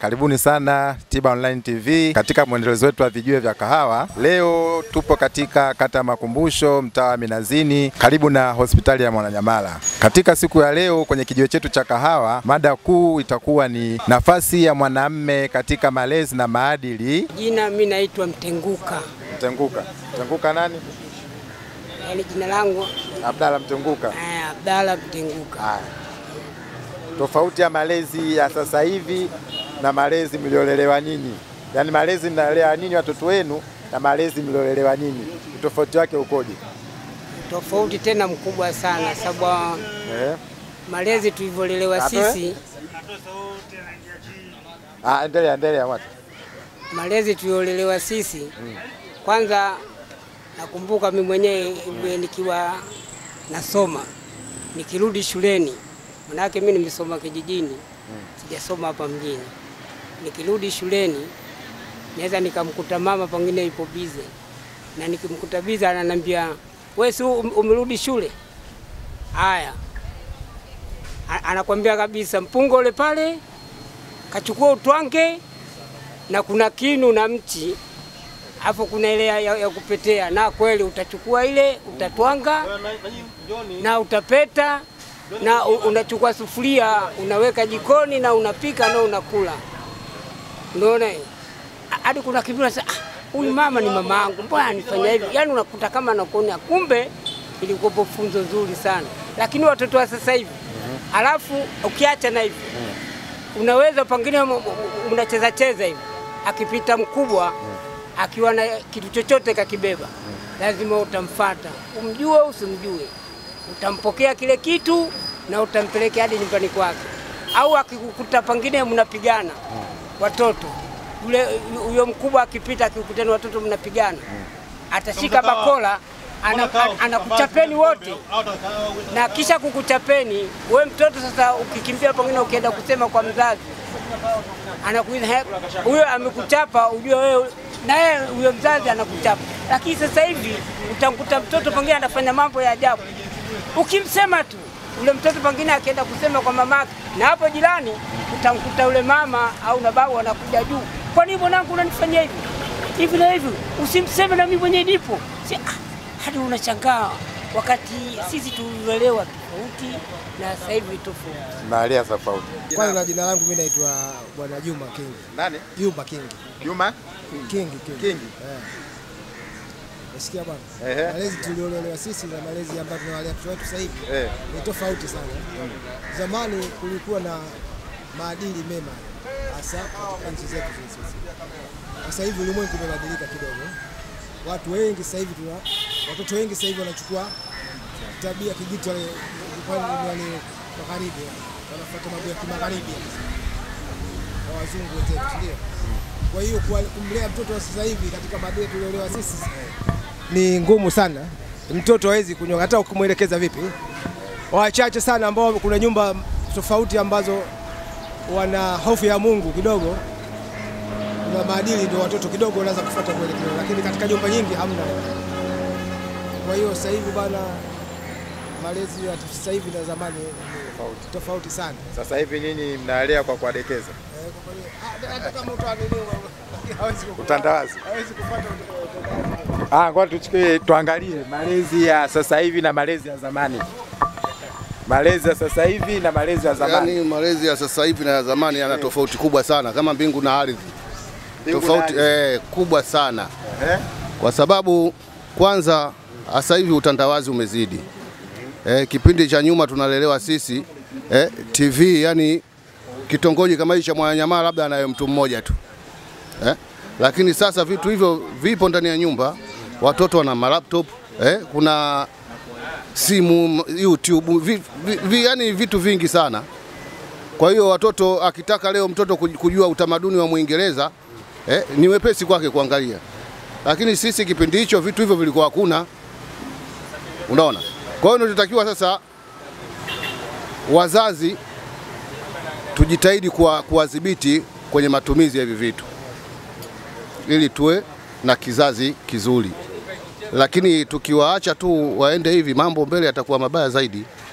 karibuni sana Tiba Online TV katika mwendelezo wetu wa vijue vya kahawa. Leo tupo katika kata ya Makumbusho, mtaa wa Minazini, karibu na hospitali ya Mwananyamala. Katika siku ya leo kwenye kijiwe chetu cha kahawa, mada kuu itakuwa ni nafasi ya mwanamme katika malezi na maadili. Jina mi naitwa Mtenguka, Mtenguka, Mtenguka nani? yaani jina langu Abdalla Mtenguka. eh, Abdalla Mtenguka. Haya, tofauti ya malezi ya sasa hivi na malezi mliolelewa nyinyi, yaani malezi mnalea nyinyi watoto wenu na malezi mliolelewa nyinyi, utofauti wake ukoje? Tofauti tena mkubwa sana, sababu Eh? malezi tulivyolelewa Atoe? sisi, Ah, endelea endelea watu. malezi tuliolelewa sisi, kwanza nakumbuka mimi mwenyewe nikiwa nasoma, nikirudi shuleni, manake mimi nimesoma kijijini, sijasoma hapa mjini. Nikirudi shuleni naweza nikamkuta mama pengine ipo bize, na nikimkuta bize ananiambia wewe, si um- umerudi shule? Haya, A- anakwambia kabisa, mpunga ule pale kachukua utwange, na kuna kinu na mchi hapo, kuna ile ya, ya kupetea, na kweli utachukua ile utatwanga na utapeta na u- unachukua sufuria unaweka jikoni na unapika na unakula. Unaona eh? Ha- hadi kuna kipindi unasema "Ah, huyu mama ni mama yangu, mbona anifanya hivi? Yaani unakuta kama nakuona, kumbe ilikuwa funzo zuri sana. Lakini watoto wa sasa hivi, alafu ukiacha na hivi, unaweza pengine m- m- mnacheza cheza hivi, akipita mkubwa akiwa na kitu chochote kakibeba, lazima utamfata, umjue usimjue, utampokea kile kitu na utampelekea hadi nyumbani kwake, au akikukuta pengine mnapigana watoto yule huyo mkubwa akipita akikutana watoto mnapigana, atashika bakola ana- ana- anakuchapeni wote, na kisha kukuchapeni we mtoto. Sasa ukikimbia pengine ukienda kusema kwa mzazi, anakuuliza "He, huyo amekuchapa, ujue wewe naye huyo mzazi anakuchapa. Lakini sasa hivi utamkuta mtoto pengine anafanya mambo ya ajabu, ukimsema tu ule mtoto pengine akienda kusema kwa mamake, na hapo jirani utamkuta yule mama au na babu anakuja juu, kwa nini mwanangu unanifanyia hivi hivi na hivi? Usimseme na mimi mwenyewe nipo. Si, ah, hadi unashangaa wakati sisi tulilelewa tofauti na sasa hivi tofauti. Mahalia tofauti. Kwanza na jina langu mimi naitwa Bwana Juma King. Nani? Juma King. Juma King King. King. Eh. Nasikia bwana. Ehe. Malezi tuliolelewa sisi na malezi ambayo tunawalea watoto wetu sasa hivi Eh. ni tofauti sana. Zamani kulikuwa na maadili mema hasa katika nchi zetu hizi sisi. Sasa hivi ulimwengu umebadilika kidogo. Watu wengi sasa hivi tuna watoto wengi sasa hivi wanachukua tabia kijito wale wale magharibi wanafuata mambo ya kimagharibi wa wazungu wenzetu, si ndio? Kwa hiyo kuwa- kumlea mtoto wa sasa hivi katika maadili tuliolewa sisi ni ngumu sana. Mtoto hawezi kunywa hata ukimwelekeza vipi. Wachache sana ambao kuna nyumba tofauti ambazo wana hofu ya Mungu kidogo na maadili, ndio watoto kidogo wanaweza kufuata mwelekeo, lakini katika nyumba nyingi hamna. Kwa hiyo sasa hivi bana, malezi ya sasa hivi na zamani ni tofauti sana. Sasa hivi nyinyi mnalea kwa kuwadekeza Eh, kwa kweli, ah, hata kama utaaminiwa hawezi kufuata- utandawazi. hawezi kufuata utaratibu. Ah, ngoja tuchukue tuangalie malezi ya sasa hivi na malezi ya zamani. Malezi ya sasa hivi na malezi ya zamani. Yaani malezi ya sasa hivi na ya zamani yana tofauti kubwa sana, kama mbingu na ardhi. Mbingu na Tofauti ardhi. eh, kubwa sana, Eh? kwa sababu kwanza sasa hivi utandawazi umezidi. Eh, kipindi cha nyuma tunalelewa sisi eh, TV yani kitongoji kama hichi cha Mwananyamala labda anayo mtu mmoja tu eh, lakini sasa vitu hivyo vipo ndani ya nyumba, watoto wana malaptop eh, kuna simu, YouTube, vi, vi, vi, yani vitu vingi sana. Kwa hiyo watoto akitaka leo mtoto kuj- kujua utamaduni wa Mwingereza eh, ni wepesi kwake kuangalia, lakini sisi kipindi hicho vitu hivyo vilikuwa hakuna, unaona. Kwa hiyo tunatakiwa sasa wazazi tujitahidi kuwa- kuwadhibiti kwenye matumizi ya hivi vitu ili tuwe na kizazi kizuri, lakini tukiwaacha tu waende hivi, mambo mbele yatakuwa mabaya zaidi.